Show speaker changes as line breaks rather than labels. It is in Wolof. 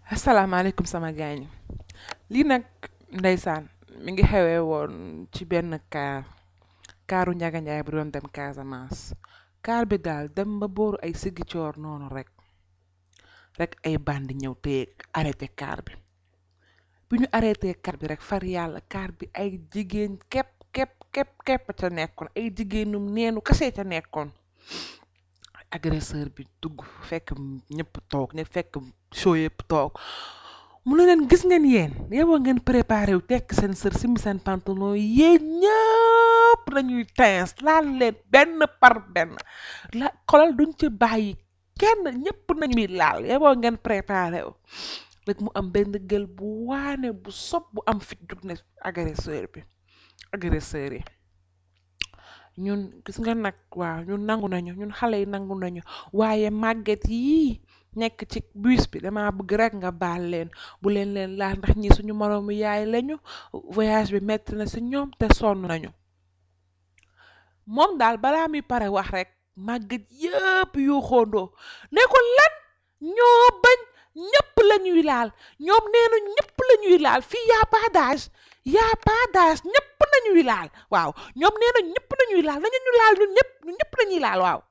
asalaamaaleykum sama gaañ lii nag ndeysaan mi ngi xewee woon ci benn kaar kaaru Njaga Njaay bu doon dem Casamance kaar bi daal dem ba booru ay Sigicoor noonu rek rek ay bandi ñëw téye arrêté kaar bi bi ñu arrêté kaar bi rek far yàlla kaar bi ay jigéen képp képp képp képp ca nekkoon ay jigéenum neenu kase ca nekkoon agresseur bi dugg fekk ñëpp toog ne fekk show yëpp toog mu ne leen gis ngeen yéen yow ngeen préparé wu tekk seen sër simi seen pantalon yéen ñëpp nañuy teins laal leen benn par benn la xolal duñ ci bàyyi kenn ñëpp nañuy laal yow ngeen préparé wu rek mu am benn gël bu waane bu sob bu am fit jug ne agresseur bi agresseur yi ñun gis nga nag waaw ñun nangu nañu ñun xale yi nangu nañu waaye màgget yii nekk ci bus bi dama bëgg rek nga baal leen bu leen leen laal ndax ñi suñu moroomu yaay lañu voyage bi metti na ci ñoom te sonn nañu moom daal balaa muy pare wax rek màgget yëpp yu xóondoo ne ko lan ñoo bañ ñëpp la ñuy laal ñoom nee na ñëpp la ñuy laal fii y'a pas d'âge y'a pas d'âge ñëpp nañuy laal waaw ñoom nee na ñëpp nañuy laal nañu ñu laal ñun ñëpp ñun ñëpp lañuy laal waaw